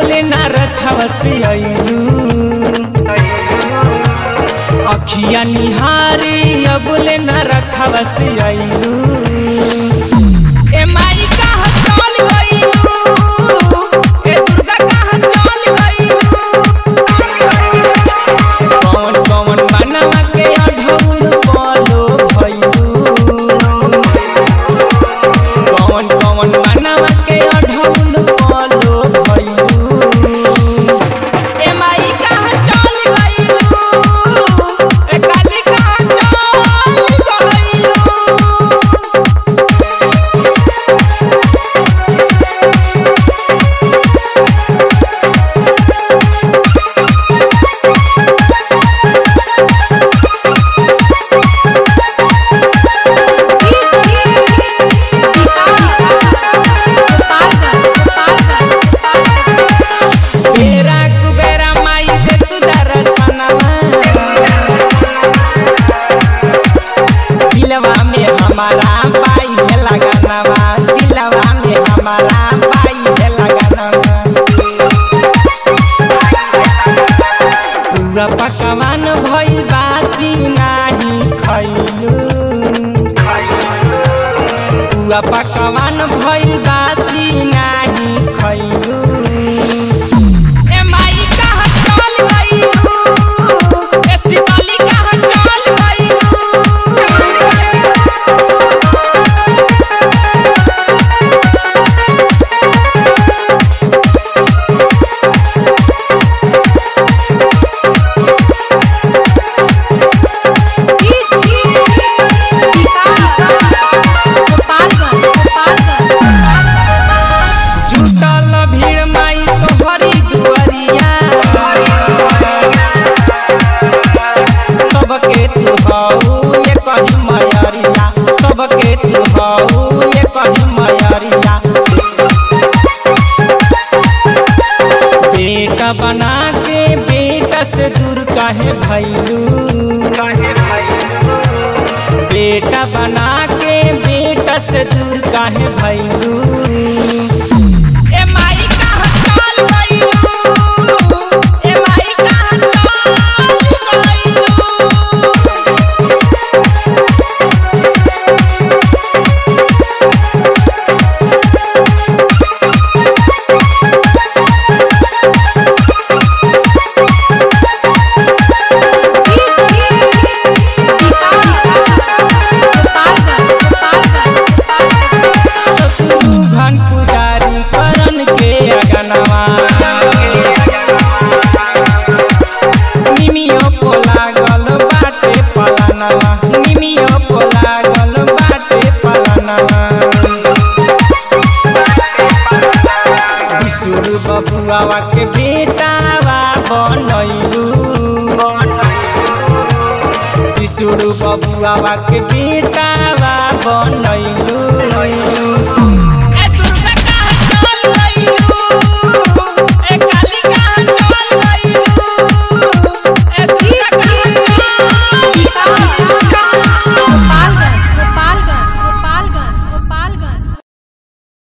अबले ना रथवा से अइलू अखिया निहारी अबले ना रथवा से अइलू ए माई कहाँ चल गइलू ए दुर्गा कहाँ चल गइलू कौन कौन बनवा के अढ़ौल बोलो भइलू कौन कौन बनवा के अढ़ौल बोलो भइलू ए माई कहाँ चल गइलू ए काली कहाँ चल गइलू बेरा कुबेरा माई से तू दर्शनवा दिलवा में हमारा पाई है लगनवा दिलवा में हमारा पाई है लगनवा पूरा पकवान भइल बासी नाही खइलू पूरा पकवान भइल बासी नाही खइलू ए माई कहाँ चल गइलू ए शिवाली कहाँ चल गइलू जुटल भीड़ माई तोहरी दुआरिया सबके तू हऊ ये कही मयरिया सबके तू हऊ ये कही मयरिया बेटा बना के बेटा से दूर काहे भैलू बेटा बना के बेटा से दूर काहे भैलू ए माई कहाँ चल गइलू ए माई कहाँ चल गइलू घन पुजारी करन के अगनवा निमियो को लागल बाटे पलानवा निमियो को लागल बाटे पलानवा विशुर बबुआवा के बेटावा बनैलू विशुर बबुआवा के बेटावा बनैलू